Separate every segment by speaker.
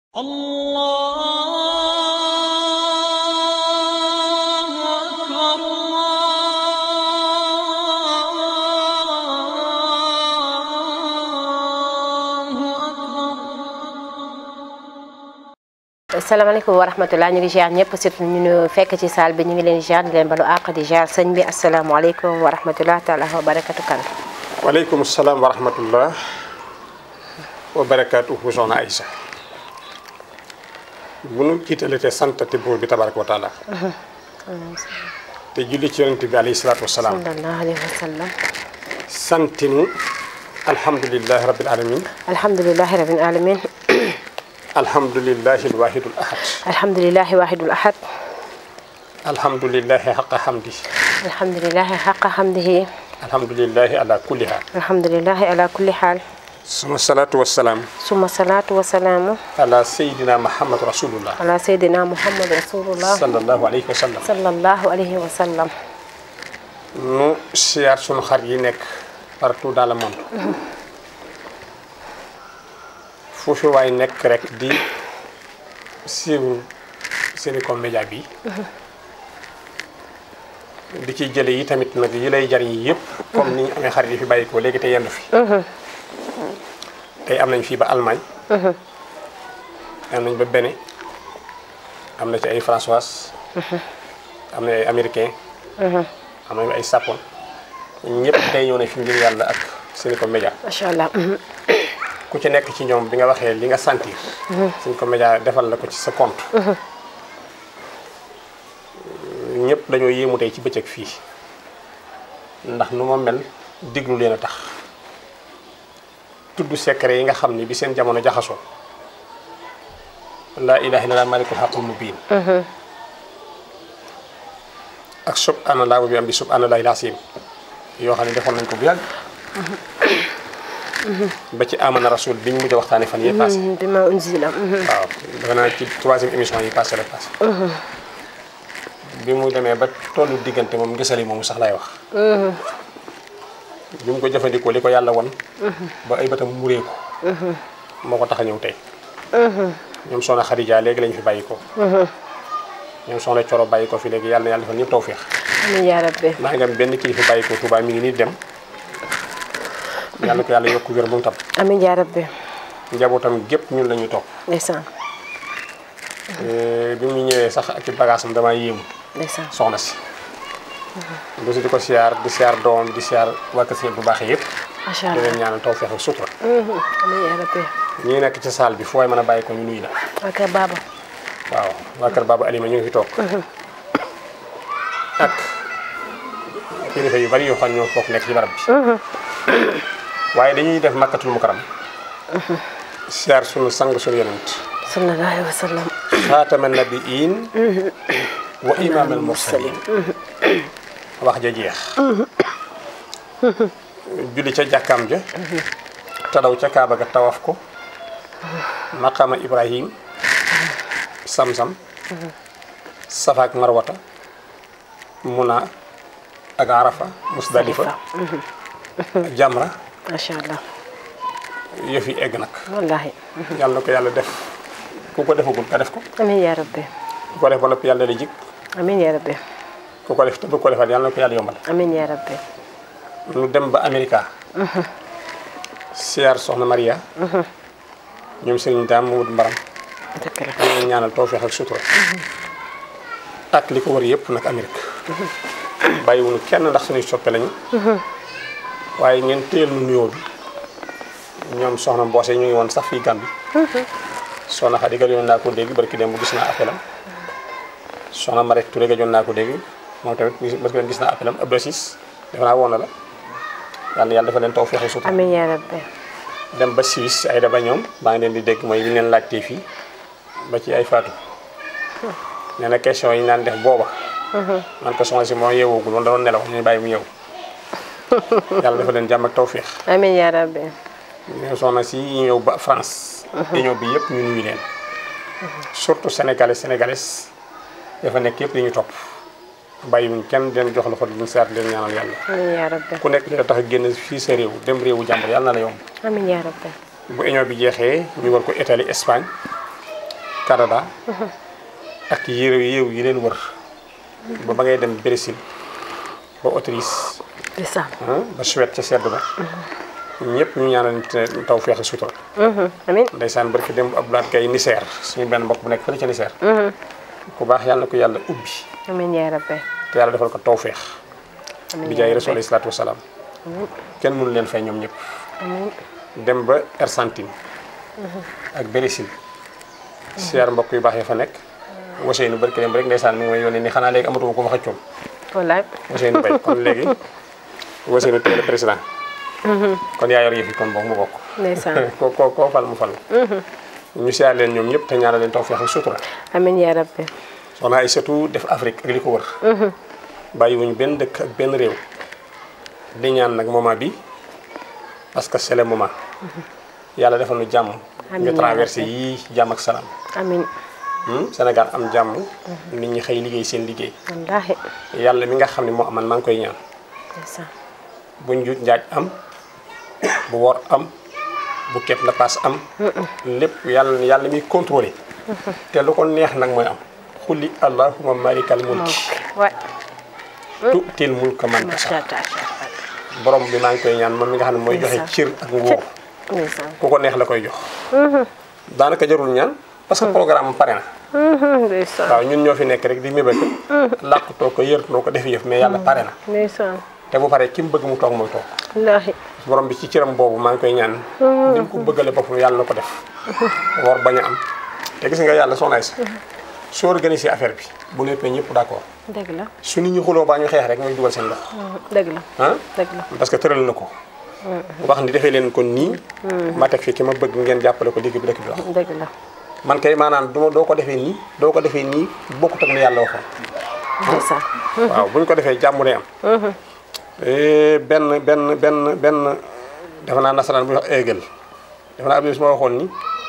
Speaker 1: الله أكبر الله أكبر
Speaker 2: asalaamaaleykum wa rahmatulah ñu ngi ziar ñëpp surtout ñu ñu fekk ci saal bi ñu ngi leen di ziar di leen balu àq di ziar sëñ bi asalaamaaleykum wa rahmatulah taala wa barakatu kan
Speaker 3: waaleykum salaam wa rahmatullah wa barakaatuhu soxna Aïssa bu nu jiitale te santati buur bi tabaraka wa taala te julli ci yonente bi alayhi salaatu wasalaam
Speaker 2: sallallahu alayhi wa sallam
Speaker 3: santinu alhamdulilahi rabbil alamin
Speaker 2: alhamdulilahi rabbil alamin
Speaker 3: alhamdulilahi alwahidul ahad
Speaker 2: alhamdulilahi wahidul ahad
Speaker 3: alhamdulilahi xaqa hamdi
Speaker 2: alhamdulilahi xaqa hamdihi
Speaker 3: alhamdulilahi ala kulli haal
Speaker 2: alhamdulilahi ala kulli xaal
Speaker 3: suma salaatu wasalaam
Speaker 2: suma salaatu wa salaamu
Speaker 3: ala sayidina muhammad rasulullah
Speaker 2: ala sayyidina muhammad rasulullah
Speaker 3: sallallahu alayhi wa sallam
Speaker 2: sallallahu alayhi wa sallam
Speaker 3: nu siyaar sunu xar yi nekk partout dans le monde foofu waay nekk rek di suivre Senecoms Média bi di ci jële yi tamit nag yi lay jariñ yi yëpp comme ni ñu amee xarit yi fi bàyyi ko léegi te yendu fi tey am nañ fii ba Allemagne am nañ ba Bénin am na ci ay Françoise am na ay américain am nañu ay sapon ñëpp tey ñëw na fi ngir yàlla ak Senecoms Média
Speaker 2: macha allah
Speaker 3: ku ci nekk ci ñoom bi nga waxee li nga sentir Senecoms Média defal la ko ci sa compte ñëpp dañoo yéemu tey ci bëccëg fii ndax nu ma mel diglu leen a tax tudd secret yi nga xam ni bi seen jamono jaxasoo laa ilaha illallah malikul haqqul mubin ak subhanallah wa bi am bi subhanallahi lasim yoo xam ne defoon nañ ko bu yàgg ba ci amana rasul bi ñu mujj a waxtaane fan yee passé
Speaker 2: bi ma unzila
Speaker 3: waaw dafa naa ci troisième émission yi passé la passé bi mu demee ba tollu diggante moom ngisali moomu sax lay wax bi mu ko jëfandikoo li ko yàlla won ba ay bëtam muree ko moo ko tax a ñëw tey ñoom soxna Xadija léegi lañ fi bàyyi ko ñoom soxna Coro bàyyi ko fi léegi yàlla na yàlla defal ñëpp tawféex
Speaker 2: amiin yaa rabbi
Speaker 3: maa ngi am benn kilifa bàyyi ko Touba mi ngi nii dem yàlla ko yàlla yokk wér bu mu tam
Speaker 2: amiin yaa rabbi
Speaker 3: njabootam gépp ñun la ñuy topp
Speaker 2: ndeysaan
Speaker 3: bi mu ñëwee sax ak ci bagage am damaa yéemu
Speaker 2: ndeysaan
Speaker 3: soxna si bu si di ko siyaar di siyaar doom di siyaar waa kër si bu baax yëpp
Speaker 2: macha
Speaker 3: di
Speaker 2: allah
Speaker 3: leen ñaanal tawféex ak sutura
Speaker 2: amiin yaa rabbi
Speaker 3: ñii nekk ci salle bi fooy mën a bàyyi ko ñu nuyu la
Speaker 2: waa kër baaba
Speaker 3: waaw waa kër Baba Alima ñu ngi fi toog ak kilifa yu bari yoo xam ne ñoo bokk nekk ci barab bi waaye dañuy def makkatul mukaram siyaar sunu sang sunu yonent
Speaker 2: sallallahu alayhi wa sallam
Speaker 3: xaatama nabiin wa imaam al mursalin wax ja jeex julli ca jàkkaam ja tadaw ca kaaba ga tawaf ko maqama ibrahim sam-sam safaak marwata muna ak arafa musdalifa jamra
Speaker 2: macha allah
Speaker 3: yëf yi egg nag
Speaker 2: wallahi
Speaker 3: yàlla na ko yàlla def ku ko defagul nga def ko
Speaker 2: amiin yaa rabbi
Speaker 3: ku ko def ba noppi yàlla la jik
Speaker 2: amiin yaa rabbi
Speaker 3: ku ko def te bëgg ko defaat yàlla na ko yàlla yombal
Speaker 2: amiin yaa rabbi
Speaker 3: ñu dem ba Amerika siyaar soxna Maria ñoom sëriñ daam mu wut mbaram
Speaker 2: dëgg la
Speaker 3: ñu leen ñaanal tawfeex ak sutura ak li ko wër yëpp nag Amérique bàyyiwuñu kenn ndax suñuy soppe lañu waaye ngeen téyel nu nuyoo bi ñoom soxna mboose ñu ngi woon sax fii Gàmbi soxna Xadi ga yoon naa ko dégg barki dem bu gis naa appelam soxna Marek Touré ga joon naa ko dégg moom tamit barki dem gis naa appelam Abdou Sis defe naa woon na la yàlla yàlla dafa leen tawfeex ak sutura
Speaker 2: amiin yaa rabbi
Speaker 3: dem ba Suisse ay daba ñoom maa ngi leen di dégg mooy bi ñu leen laajtee fii ba ci ay faatu nee na question yi ñu naan def booba man ko soxna si moo yeewoogul woon da doon nelaw ñu bàyyi mu yeewu yàlla dafa leen jàmm ak tawféex
Speaker 2: amiin yaa rabbi
Speaker 3: ñoom soxna si yi ñëw ba France union bi yëpp ñu nuyu leen surtout sénégalais sénégalaises dafa nekk yëpp di ñu topp bàyyiwuñ kenn den jox loxo di leen seet leen ñaanal yàlla
Speaker 2: amiin yaa rabbi
Speaker 3: ku nekk dina tax a génn fii sa réew dem réewu jàmbur yàlla na la yomb
Speaker 2: amiin yaa rabbi
Speaker 3: bu union bi jeexee ñu war ko Italie Espagne Canada ak yéew yéew yi leen wër ba ba ngay dem Brésil ba Autriche
Speaker 2: ndeysaan
Speaker 3: ah, ba Suède ca sedd ba ñëpp ñu ñaanal te taw feex sutura
Speaker 2: amin
Speaker 3: ndeysaan barki dem Abdoulaye Gaye Niger suñu benn mbokk bu nekk fële ca Niger ku baax yàlla na ko yàlla ubbi
Speaker 2: amin yaa rabbi
Speaker 3: te yàlla defal ko taw feex
Speaker 2: amin
Speaker 3: bi
Speaker 2: yaa
Speaker 3: jaay
Speaker 2: rabbi.
Speaker 3: rasul alayhi salaatu wasalaam kenn mënu leen fay ñoom ñëpp
Speaker 2: amin
Speaker 3: dem ba Argentine ak Brésil siyaar mbokk yu baax ya fa nekk Ousseynou barki dem rek ndeysaan mi ngi may yónnee ni xanaa léegi amatuma ko ma xëccoon
Speaker 2: wallaay
Speaker 3: Ousseynou Mbaye kon léegi Ousseynou tey la président kon yaa yor yëf yi kon bokk mu bokk
Speaker 2: ndeysaan
Speaker 3: ko ko koo fal mu fal ñu siyaar leen ñoom ñëpp te ñaanal leen tawfeex ak sutura
Speaker 2: amin yaa rabbi
Speaker 3: soxna ay surtout def Afrique ak li ko wër bàyyiwuñ benn dëkk ak benn réew di ñaan nag moment bi parce que c'est le moment yàlla defal nu jàmm
Speaker 2: Amiin
Speaker 3: ñu
Speaker 2: yaa
Speaker 3: traversé
Speaker 2: rabbi.
Speaker 3: yii jàmm ak salaam
Speaker 2: amin
Speaker 3: Hmm, Sénégal am jàmm nit ñi xëy liggéey seen liggéey
Speaker 2: wallaahi
Speaker 3: yàlla mi nga xam ne moo aman maa ngi koy ñaan
Speaker 2: ndeysaan
Speaker 3: bu njuuj njaaj am bu wor am bu kepp la paas am lépp yàlla yàlla miy contrôlé te lu ko neex nag mooy am xulli allahuma malikal mulki
Speaker 2: waay
Speaker 3: tu'til mulka man tasha
Speaker 2: macha allah
Speaker 3: borom bi maa ngi koy ñaan moom mi nga xam ne mooy joxe
Speaker 2: Ndeysaan.
Speaker 3: cër ak nguur
Speaker 2: ndeysaan
Speaker 3: ku ko neex la koy jox daanaka jarul ñaan parce que programme am pare na
Speaker 2: ndeysaan
Speaker 3: waaw ñun ñoo fi nekk rek di mébét làqutoo ko yërtoo ko def yëf mais yàlla pare na
Speaker 2: ndeysaan
Speaker 3: te bu paree ki mu bëgg mu toog mooy toog
Speaker 2: wallaahi
Speaker 3: borom bi ci cëram boobu maa ngi koy ñaan ni mu ko bëggale boppam yàlla na ko def war bañ a am te gis nga yàlla soxnaay sa su organisé affaire bi bu nekkee ñëpp d'accord
Speaker 2: dëgg la
Speaker 3: su nit ñi xuloo baa ñu xeex rek mooy dugal seen loxo
Speaker 2: dëgg la
Speaker 3: ah
Speaker 2: dëgg la
Speaker 3: parce que tëral na ko wax ni defee leen ko nii ma teg fii ki ma bëgg ngeen jàppale ko digg bi dëkk bi wax
Speaker 2: dëgg la
Speaker 3: man kay maanaam duma doo ko defee nii doo ko defee nii bokkut ak lu yàlla waxoon
Speaker 2: ndeysaan
Speaker 3: waaw bu ñu ko defee jàmm day am Eh, benn benn benn benn defe naa nasaraan bu ñuy wax Hegel defe naa abdou ma waxoon ni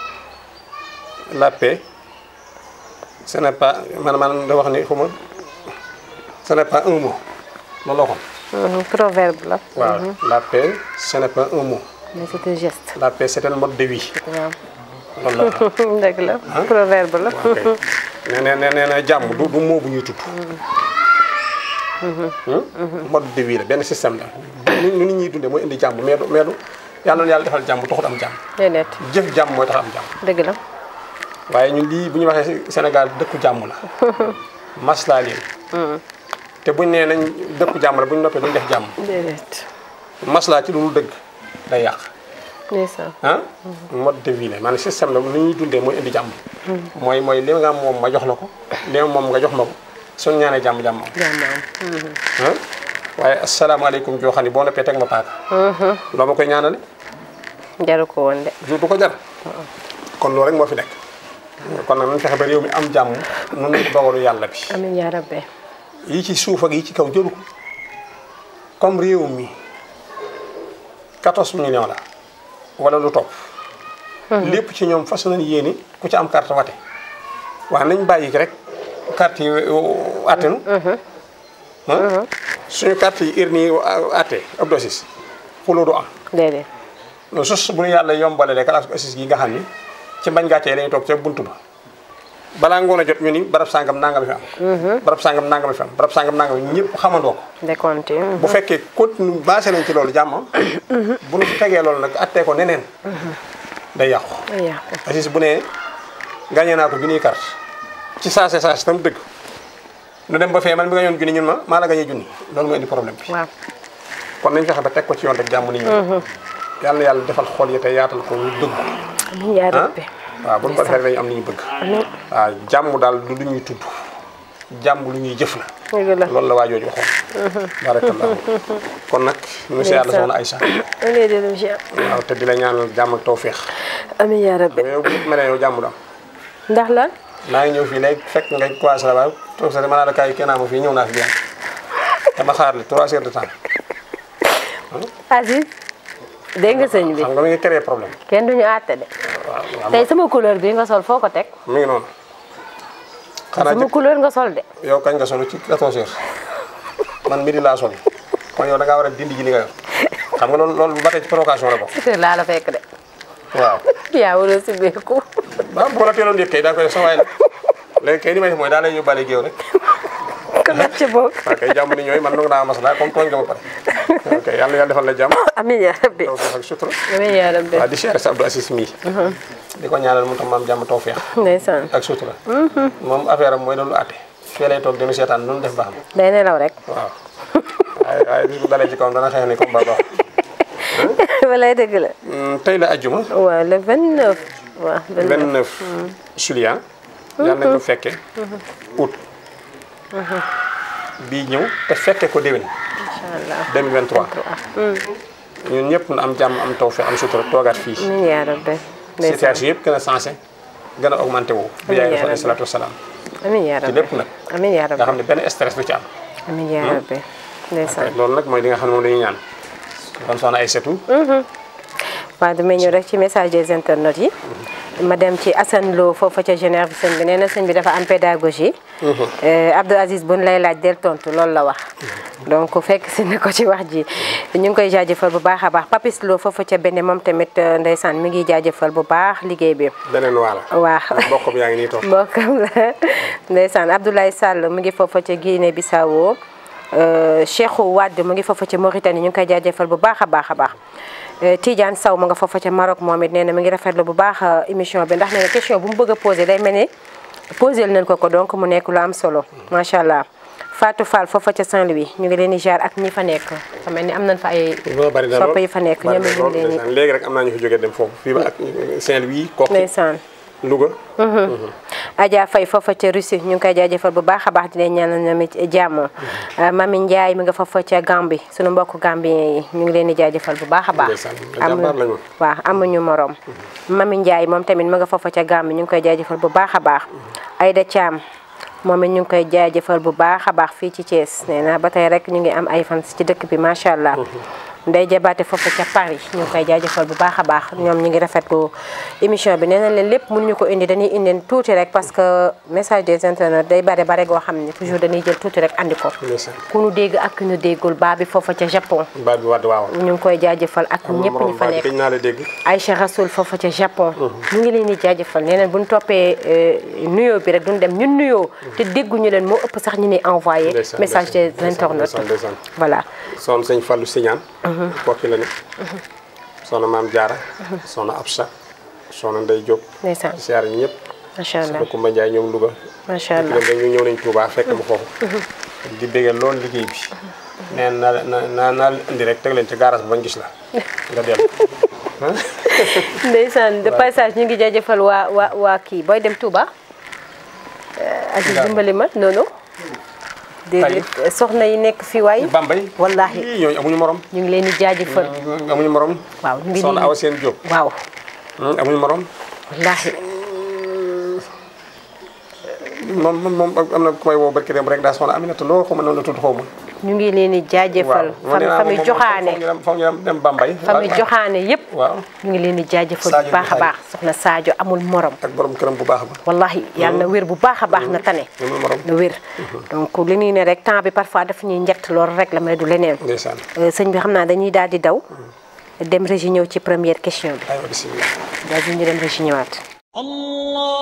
Speaker 3: la paix ce n'est pas man man da wax ni xuma ce n'est pas un mot loolu la waxoon
Speaker 2: proverbe la
Speaker 3: waaw la paix ce n'est pas un mot
Speaker 2: mais c'est un geste
Speaker 3: la paix c'est un mode de vie
Speaker 2: waaw
Speaker 3: loolu la wax
Speaker 2: dëgg la proverbe la
Speaker 3: ok nee na nee na jàmm du du moo bu ñuy tudd. mode de vie la benn système la. ni ni nit ñuy dundee mooy indi jàmm mais du mais du yàlla na yàlla defal jàmm taxut am jàmm.
Speaker 2: déedéet
Speaker 3: jëf jàmm mooy tax am jàmm.
Speaker 2: dëgg la
Speaker 3: waaye ñun lii bu ñu waxee Sénégal dëkku jàmm la. maslaa leen. te buñ nee nañ dëkku jàmm la bu ñu noppee duñ def jàmm.
Speaker 2: déedéet
Speaker 3: maslaa ci lu dul dëgg day yàq.
Speaker 2: ndeysaan
Speaker 3: ah mode de vie la maanaam système la lu ñuy dundee mooy indi jàmm. mooy mooy li nga am moom ma jox la ko li moom nga jox ma ko suñu ñaanee jàmm jàmm am.
Speaker 2: jàmm am
Speaker 3: ah waaye asalaamaaleykum joo xam ne boo noppee teg ma paaka. loo ma koy ñaanale
Speaker 2: jaru ko woon de
Speaker 3: du du ko jar. kon loolu rek moo fi nekk. kon nag nañ fexe ba réew mi am jàmm nun ko dogalu yàlla bi.
Speaker 2: amiin yaa rabbi
Speaker 3: yi ci suuf ak yi ci kaw jëlu ko comme réew mi 14 millions la wala lu topp. lépp ci ñoom fas nañ yéene ku ci am carte wate waaw nañ bàyyi rek carte yi attenu suñu carte yi ir nii atte ab dosis xuloo du am
Speaker 2: déedéet
Speaker 3: non sus bu ñu yàlla yombalalee classe bu assis gi nga xam ni ci bañ gàccee lañuy toog ca buntu ba balaa ngoon a jot ñu ni barab sàngam nangam fi am barab sàngam nangam fi am barab sàngam nangam ñëpp xamandoo ko
Speaker 2: décompté
Speaker 3: bu fekkee continue basé nañ ci loolu jàmm bu ñu tegee loolu nag attee ko neneen day yàqu
Speaker 2: ay yàqu
Speaker 3: assis bu nee gagné naa ko junniy carte ci saase saase tam dëgg nu dem ba fee man bi nga yoon junni ñun ma maa la gagné junni loolu mooy indi problème bi
Speaker 2: waaw
Speaker 3: kon nañ fexe ba teg ko ci yoon rek jàmm ni ñu yàlla na yàlla defal xol yi te yaatal ko ñu dëgg
Speaker 2: amiin yaa
Speaker 3: ah
Speaker 2: rabbi
Speaker 3: waaw bu ñu ko defee dañu am li ñu bëgg waaw jàmm daal du lu ñuy tudd jàmm lu ñuy jëf la
Speaker 2: dëgg la
Speaker 3: loolu la waa jooju waxoon barakallahu kon nag monsieur yàlla soxna Aïcha
Speaker 2: amiin de monsieur
Speaker 3: waaw te di la ñaanal jàmm ak tawféex
Speaker 2: amiin yaa rabbi
Speaker 3: yow bu mel ne yow jàmm du am
Speaker 2: ndax lan
Speaker 3: maa ngi ñëw fii léegi fekk nga commencé la waaye toog sa ma naa la kaay kenn ma fii ñëw naa fi bien dama xaar li trois heures de temps
Speaker 2: Aziz dégg nga sëñ bi
Speaker 3: xam nga mi ngi créé problème
Speaker 2: kenn duñu àtte de
Speaker 3: waaw waaw
Speaker 2: tey sama couleur bi nga sol foo ko teg
Speaker 3: mi ngi noonu xanaa
Speaker 2: sama
Speaker 3: jëkk
Speaker 2: couleur nga sol de
Speaker 3: yow kañ nga solo ci 14 heures man midi laa sol kon yow da ngaa war a dindi ji li nga yor xam nga loolu loolu ba tey ci provocation la bokk
Speaker 2: sa kër laa la fekk de
Speaker 3: waaw
Speaker 2: yaa war a simmeeku
Speaker 3: waaw bu ma la teeloon yëg kay daa koy def sa waay la léegi kay li may def mooy daa lay yóbbaale géew rek
Speaker 2: ko def ci bokk
Speaker 3: waaw kay jàmm ni ñooy man nangu naa masala comme tooñ nga ma pare ok yàlla yàlla defal la jàmm
Speaker 2: amiin yaa rabbi
Speaker 3: taw feex ak sutura
Speaker 2: amiin yaa rabbi
Speaker 3: waaw di siyaare sa Abdou Assis mii di ko ñaanal mu tam maam jàmm taw feex
Speaker 2: ndeysaan
Speaker 3: ak sutura moom affaire am mooy doon lu àtte fii lay toog dinu seetaan nu mu def baax na
Speaker 2: day nelaw rek
Speaker 3: waaw waaye waaye bis bu dalee ci kawam dana xeex ni comme ba baax
Speaker 2: walay dëgg la
Speaker 3: tey la ajjuma
Speaker 2: waaw le 29 waaw 29
Speaker 3: 29 juillet yàlla nañ ko fekke août bii ñëw te fekke ko déwén
Speaker 2: incha allah
Speaker 3: 2023 ñun ñëpp nu am jàmm am taw fe am sutura toogaat fii
Speaker 2: amiin yaa rabbi ndeysaan
Speaker 3: situation yëpp gën a sensé gën a augmenté wu bi yaay def alayhi salaatu wasalaam
Speaker 2: amiin yaa
Speaker 3: ci
Speaker 2: rabbi
Speaker 3: lépp nag
Speaker 2: amiin yaa
Speaker 3: nga
Speaker 2: rabbi
Speaker 3: xam ne benn stress du ci am
Speaker 2: amiin yaa rabbi ndeysaan
Speaker 3: loolu nag mooy li nga xam ne moom dañuy ñaan kon soxna ay setu
Speaker 2: waaw damay ñëw rek ci message des internautes yi ma dem ci Assane Lo foofa ca Genève sëñ bi nee na sëñ bi dafa am pédagogie Abdou Aziz buñ lay laaj del tontu loolu la wax donc fekk si na ko ci wax ji ñu ngi koy jaajëfal bu baax a baax Papis Lo foofa ca Bénin moom tamit ndeysaan mi ngi jaajëfal bu baax liggéey bi
Speaker 3: beneen waala
Speaker 2: waaw
Speaker 3: mbokk bi yaa ngi nii toog
Speaker 2: mbokkam la ndeysaan Abdoulaye Sall mu ngi foofa ca Guinée Bissau Cheikhou Wade mu ngi foofa ca Mauritanie ñu ngi koy jaajëfal bu baax a baax a baax Tidiane Sow mu nga foofa ca Maroc moom it nee na mi ngi rafetlu bu baax émission bi ndax nee na question bu mu bëgg a posé day mel ni posé nañ ko ko donc mu nekk lu am solo macha allah Fatou Fall foofa ca Saint-Louis ñu ngi leen di jaar ak ñi fa nekk fa mel ni am nañ fa ay
Speaker 3: loolu bari na
Speaker 2: sopp
Speaker 3: lool
Speaker 2: yi fa nekk
Speaker 3: bari
Speaker 2: ñoom
Speaker 3: na
Speaker 2: it ñu
Speaker 3: lool
Speaker 2: ngi leen di
Speaker 3: ndeysaan léegi rek am naa ñu fi jógee dem foofu fii ba ak Saint-Louis Kokki
Speaker 2: ndeysaan
Speaker 3: Louga
Speaker 2: Adja Faye foofa ca Russie ñu ngi koy jaajëfal bu baax a baax di leen ñaanal ñoom it jàmm Mami Ndiaye mi nga foofa ca Gambie sunu mbokk Gambien yi ñu ngi leen di jaajëfal bu baax a baax.
Speaker 3: ndeysaan jàmbaar lañu
Speaker 2: waaw amuñu morom. Mami Ndiaye moom tamit mi nga foofa ca Gambie ñu ngi koy jaajëfal bu baax a baax. Aïda Thiam moom it ñu ngi koy jaajëfal bu baax a baax fii ci Thiès nee na ba tey rek ñu ngi am ay fans ci dëkk bi macha allah. Ndey jabaate foofu ca Paris ñu ngi koy jaajëfal bu baax a baax ñoom ñu ngi rafetlu émission bi nee na leen lépp mënuñu ko indi dañuy indi tuuti rek parce que message des internautes day bare bare goo xam ne toujours dañuy jël tuuti rek andi ko.
Speaker 3: ndeysaan
Speaker 2: ku nu dégg ak ku nu déggul baa bi foofa ca Japon
Speaker 3: baat bi wadd waaw
Speaker 2: ñu ngi koy jaajëfal ak ñëpp ñu fa
Speaker 3: baat bi
Speaker 2: nekk
Speaker 3: gëj naa la dégg
Speaker 2: Aïcha Rasoul foofa ca Japon ñu ngi leen di jaajëfal nee neen bu ñu toppee nuyoo bi rek duñ dem ñun nuyoo te dégguñu leen moo ëpp sax ñu ni envoyé
Speaker 3: Ndeysaan,
Speaker 2: message des
Speaker 3: ndeysaan,
Speaker 2: internautes
Speaker 3: ndeysaan, ndeysaan.
Speaker 2: voilà
Speaker 3: soxna sëñ Fallou Signane kokki la ne soxna maam Diarra soxna Absa soxna Ndey Diop
Speaker 2: ndeysaan
Speaker 3: siyaar ñi ñëpp
Speaker 2: macha allah
Speaker 3: soxna Kumba Ndiaye ñoom Louga
Speaker 2: macha allah
Speaker 3: dem dañu ñëw nañ Touba fekk ma foofu di béggee loolu liggéey bi neen na na na naa indi rek teg leen ci garage bi bañ gis la nga dellu
Speaker 2: ndeysaan de passage ñu ngi jaajëfal waa waa waa kii booy dem Touba Aziz dimbali ma noonu déedéet soxna yi nekk fii waay
Speaker 3: Bambey
Speaker 2: Wallaahi.
Speaker 3: Ii, ñooñu amuñu morom
Speaker 2: ñu ngi leen di jaajëfal
Speaker 3: amuñu morom
Speaker 2: waaw ñu ngi
Speaker 3: soxna
Speaker 2: nii
Speaker 3: Awa Seen Diop
Speaker 2: waaw
Speaker 3: amuñu morom
Speaker 2: wallaahi
Speaker 3: moom moom moom am na ku may woo barki dem rek daa soxna Aminata loo xaw ma noonu la tudd xaw ma
Speaker 2: ñu ngi leen di jaajëfal
Speaker 3: waaw
Speaker 2: fami fami joxaane
Speaker 3: foog ñu dem dem Bambey
Speaker 2: fami joxaane yëpp
Speaker 3: waaw
Speaker 2: ñu ngi leen di jaajëfal bu
Speaker 3: Sadio
Speaker 2: baax a
Speaker 3: Ndiaye.
Speaker 2: baax soxna Sadio amul morom
Speaker 3: ak borom këram bu baax ba
Speaker 2: wallahi yàlla na wér bu baax a baax na tane
Speaker 3: amul morom
Speaker 2: na wér donc li ñuy ne rek temps bi parfois dafa ñuy njett loolu rek la may du leneen
Speaker 3: ndeysaan
Speaker 2: Euh, sëñ bi xam naa dañuy daal di daw dem régi ñëw ci première question bi
Speaker 3: aywa bisimilah
Speaker 2: daal di ñu dem régi ñëwaat
Speaker 1: الله